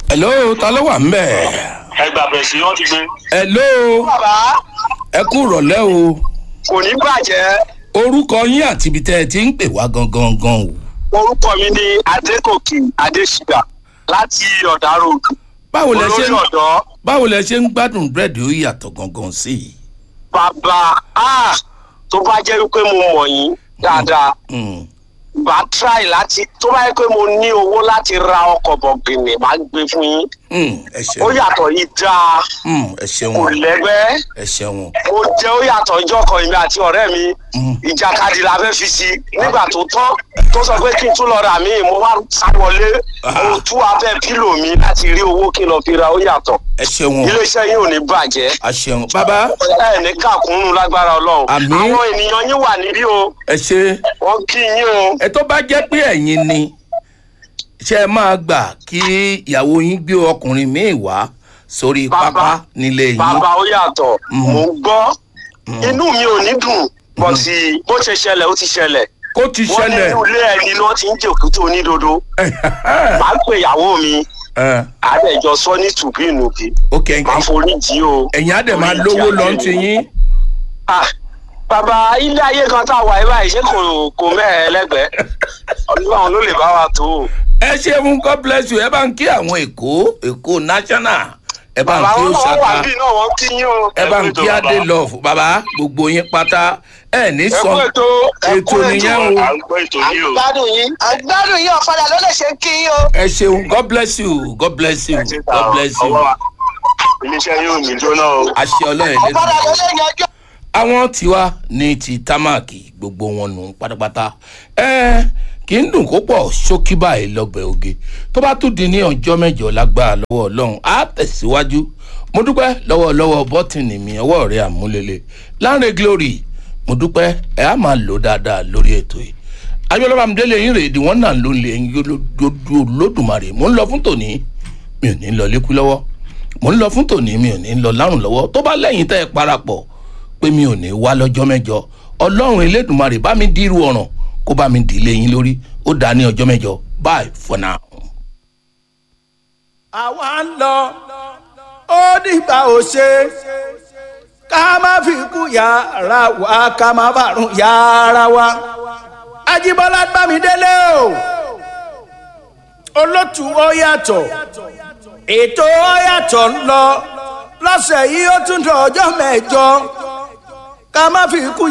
hello ta ló wà ń bẹ̀. ẹgbà bẹ̀rẹ̀ sí wọ́n ti gbé. hello bàbá ẹ kú rọ̀lẹ́ o kò ní bàjẹ́ orúkọ yín àti ibi tẹ́ ẹ ti ń pè wá gangan gan o. orúkọ mi ní adékòkè adésìgbà láti ọ̀dà road báwo lẹ ṣe olórí ń ọ̀dọ́ báwo lẹ ṣe ń gbádùn búrẹ́dì ó yàtọ̀ gangan sí i. bàbá ah, tó bá jẹ́ wípé mo mọ̀ yín dáadáa Mm, bá try láti tó bá yẹ pé mo ní owó láti ra ọkọ̀ bọ̀gìnì máa gbé fún yín mm, ẹ ó ṣeun yàtọ̀ yìí dáa Mm, ẹ ṣeun kò lẹ́gbẹ́ ẹ ṣeun mo jẹ́ ó yàtọ̀ ìjọ kan èmi àti ọ̀rẹ́ mi Mm. ìjàkadì la fẹ́ fi sí nígbà tó tán tó sọ pé kí n tún lọ rà mí mo wá sá wọlé mo tú abẹ́ pílò mi láti rí owó kí n lọ fi ra ó yàtọ̀ ẹ ṣeun iléeṣẹ́ yín ò ní bàjẹ́ a ṣeun bàbá ẹ ní kàkúnnù lágbára ọlọ́run Àmín. àwọn ènìyàn yín wà níbí o ẹ ṣe wọ́n kí yín o ẹ tó bá jẹ́ pé ẹ̀yin ni ṣe é máa gbà kí ìyàwó yín gbé ọkùnrin míì wá sórí Bàbá. pápá nílé yín. bàbá ó yàtọ̀ Mhm. mò ń gbọ́ inú mi ò ní dùn bọ̀ sí bó ṣe ṣẹlẹ̀ ó ti ṣẹlẹ̀ kó ti wọ́n ní ṣẹlẹ̀ inú ilé ẹni ni wọ́n ti ń jòkútó onídodo màá pè ìyàwó mi ẹ, àbẹ̀jọ sọ ní tùbínùbí ok máa forí jì o. ẹ̀yin á dẹ̀ máa Orí lówó ìjì lọ ayé ti mi. yín. Ah, bàbá ilé ayé kan tá a wà yìí báyìí ṣé kò kò mẹ́ẹ̀ lẹ́gbẹ̀ẹ́ ọlọ́run ló lè bá wa tó o. ẹ ṣeun god bless you ẹ bá ń kí àwọn èkó èkó national ẹ bá ń bàbá kí wọn náà wà òṣàkà bí náà wọ́n kí yín o. ẹ bá ń Ẹ kú kí ètò, adé bàbá. love bàbá gbogbo yín pátá ẹ ní ẹ kú sọ ètò ẹ kú ètò nìyẹn o à ń gbọ́ ètò yìí o. àgbádùn yín àgbádùn yín ọ̀fadà ló lè ṣe kí yín o. ẹ ṣeun god bless you god bless you Ẹ ti ta god bless you ọwọ́ wa. iléeṣẹ́ yóò ní jóná o. àṣẹ ọlọ́run ọ̀fadà lẹ́nu. ló lè yanjú. àwọn tiwa ní ti támáàkì gbogbo wọn nù pátápátá ẹ kì í dùn kó pọ̀ ṣókí báyìí lọ́bẹ̀ oge tó bá tún di ní ọjọ́ mẹ́jọ lágbára lọ́wọ́ ọlọ́run á tẹ̀síwájú mo dúpẹ́ lọ́wọ́ lọ́wọ́ bọ́tìnì mi ọwọ́ rẹ̀ àmúlélẹ̀ láńrẹ̀ glory mo dúpẹ́ ẹ á máa lò dáadáa lórí ètò yìí ayọ́lọ́ba amúdélé yín rèé di wọ́n náà ló ń lé yín lódùmarè mo ń lọ fún tòní mi ò ní lọ lékú lọ́wọ́ mo ń lọ fún tòní mi ò ní lọ lárùn lọ́wọ́ tó bá lẹ́yìn tẹ́ ẹ parapọ̀ pé mi ò ní wá lọ́jọ́ mẹ́jọ ọlọ́run elédùnmarè bá mi dírú ọ̀ràn kó bá mi dìlé yín lórí ó dá ní ọjọ́ mẹ́jọ bye for now. àwa ń lọ ó dìgbà ò ṣe ká má fi kú yàrá wa ká má bàrún yàrá wa ajíbọ́lá gbàmídélé o olótù ó yàtọ̀ ètò ó yàtọ̀ ń lọ lọ́sẹ̀ yìí ó tún dọ̀ ọjọ́ mẹ́jọ ká má fi kú